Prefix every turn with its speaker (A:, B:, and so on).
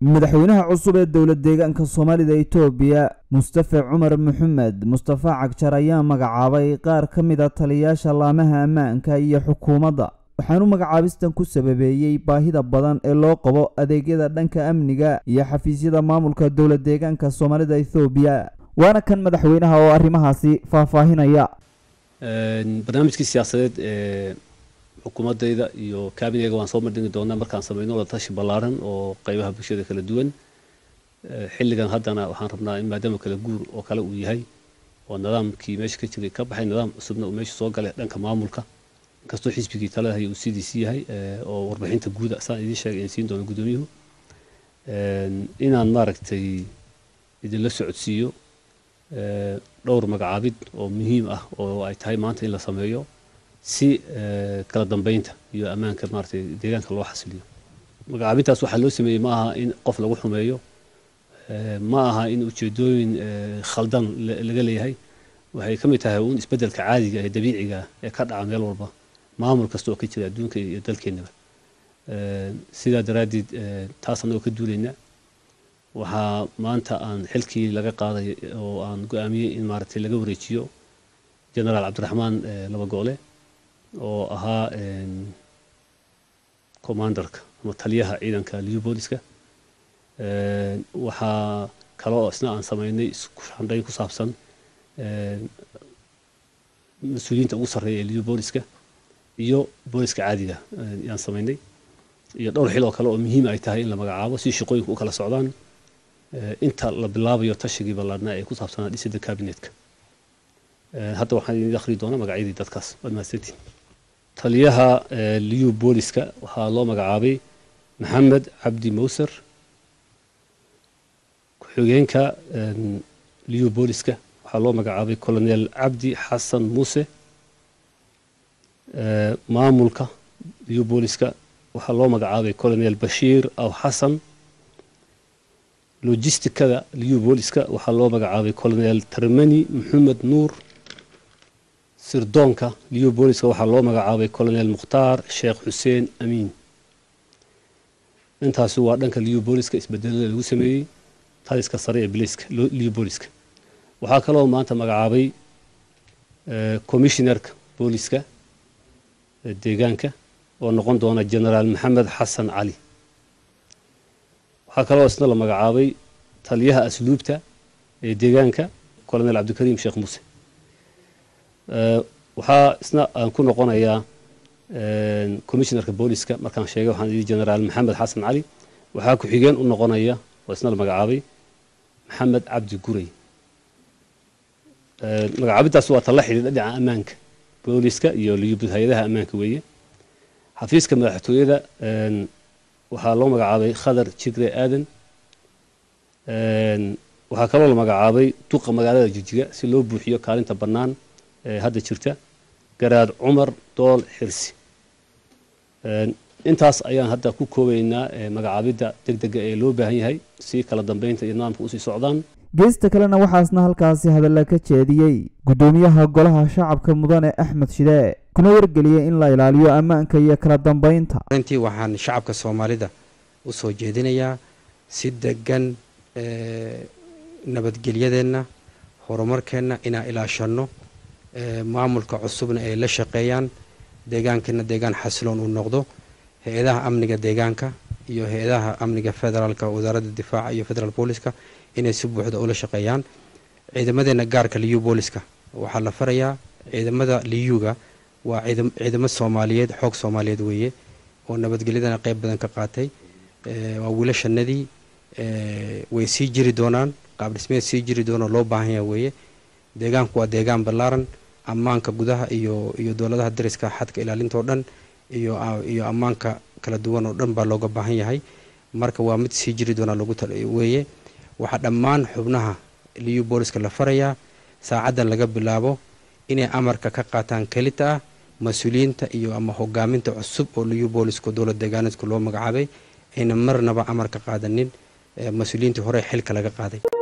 A: madaxweynaha cusub ee dowlad deegaanka soomaalida itoobiya mustafe cumar maxamed mustafa cagjar ayaa magacaabay qaar ka mid a taliyayaasha laamaha ammaanka iyo xukuumadda waxaanu magacaabistan ku sababeeyey baahida badan ee loo qabo adeegyada dhanka amniga iyo xafiisyada maamulka dowlad deegaanka soomaalida ethoobiya waana kan madaxweynaha oo arrimahaasi faahfaahinaya
B: barnaamijkii siyaasadeed ee xukuumadayda iyo kaabineyga waan soo madhigi doonaa markaan sameyno wada tashi ballaaran oo qeybaha bulshada kala duwan xilligan haddana waxaan rabnaa in maadaama kala guur oo kale uu yahay oo nidaamkii meesha ka jiray ka baxay nidaam cusubna uu meesha soo galay dhanka maamulka inkastoo xisbigii talada haya uu sidiisi yahay oo warbixinta guuda saan idiin sheegay in siin doono guddoomiyuhu inaan maaragtay idinla socodsiiyo dhowr magacaabid oo muhiim ah oo ay tahay maanta in la sameeyo si kala dambeynta iyo ammaanka maaragtay deegaanka loo xasiliyo magacaabintaas waxaa loo sameeyey ma aha in qof lagu xumeeyo ma aha in ujeedooyin khaldan laga leeyahay waxay ka mid tahay uun isbeddelka caadiga ee dabiiciga ee ka dhaca meel walba maamul kasta oo ka jira adduunka iyo dalkeennaba sidaa daraaddeed taas annagoo ka duulayna waxaa maanta aan xilkii laga qaaday oo aan go-aamiyey in maaragtay laga wareejiyo generaal cabdiraxmaan laba goole oo ahaa commandarka ama taliyaha ciidanka liu booliska waxaa kaloo isna aan sameynay isku shandhayn ku saabsan mas-uuliyiinta ugu sarreeya ee liu booliska iyo booliska caadiga yaan sameynay iyo dhowr xil oo kale oo muhiim ay tahay in la magacaabo si shaqooyinku u kala socdaan inta la bilaabayo tashigii ballaadhnaa ee ku saabsanaa dhisida kabinetka hadda waxaan idin akhri doonaa magacyadii dadkaas waad mahadsantiin taliyaha liu booliska waxaa loo magacaabay maxamed cabdi mowser ku-xigeenka liu booliska waxaa loo magacaabay colonel cabdi xasan muuse maamulka liu booliska waxaa loo magacaabay colonel bashiir aw xasan logistikada liu booliska waxaa loo magacaabay colonel termani maxamed nuur sirdoonka liu booliska waxaa loo magacaabay colonel mukhtaar sheekh xuseen amiin intaasi waa dhanka liu booliska isbedelada lagu sameeyey taliska sare ee biliska liu booliska waxaa kaloo maanta magacaabay commissionerka booliska deegaanka oo noqon doona generaal maxamed xasan cali waxaa kaloo isna la magacaabay taliyaha asluubta ee deegaanka colonel cabdikariim sheekh muuse waxaa isna aan ku noqonayaa commissionerka booliska markaan sheegay waxaan yidhi generaal maxamed xasan cali waxaa ku-xigeen u noqonaya oo isna la magacaabay maxamed cabdi guray magacaabintaas waa tala xidhiidha dhinaca ammaanka booliska iyo liyubud hay-adaha ammaanka weeye xafiiska madaxtooyada waxaa loo magacaabay khadar jigre aadan waxaa kaloo la magacaabay duqa magaalada jijiga si loo buuxiyo kaalinta bannaan ee hadda jirta garaad cumar dool xirsi intaas ayaan hadda ku koobaynaa magacaabidda deg dega ee loo baahan yahay si kala dambeynta iyo nidaamka usii socdaan
A: geesta kalena waxaasna halkaasi hadalla ka jeediyey guddoomiyaha golaha shacabka mudane axmed shidee kuna wargeliyey in la ilaaliyo ammaanka iyo kala dambeynta
C: intii waxaan shacabka soomaalida u soo jeedinayaa si degan nabadgelyadeenna horumarkeenna inaan ilaashanno maamulka cusubna ay la shaqeeyaan deegaankeena deegaan xasiloon uu noqdo hay-adaha amniga deegaanka iyo hay-adaha amniga federaalka wasaaradda difaaca iyo federaal booliska inay si buuxda ula shaqeeyaan ciidamadeena gaarka liyu booliska waxaa la farayaa ciidamada liyuga waa ciidamo soomaaliyeed xoog soomaaliyeed weeye oo nabadgelyadana qeyb badan ka qaatay waa wiilashanadii way sii jiri doonaan qaab dhismeed sii jiri doonoo loo baahan yaha weeye deegaanku waa deegaan ballaaran ammaanka gudaha iyo iyo dowladaha dariska xadka ilaalinta oo dhan iyo iyo ammaanka kala duwan oo dhan baa looga baahan yahay marka waa mid sii jiri doonaa lagu weeye waxaa dhammaan xubnaha liyu booliska la farayaa saacaddan laga bilaabo inay amarka ka qaataan kelita ah mas-uuliyiinta iyo ama hogaaminta cusub oo liyu booliska dowlad deegaaneedka loo magacaabay ayna marnaba amar ka qaadanin mas-uuliyiintii hore xilka laga qaaday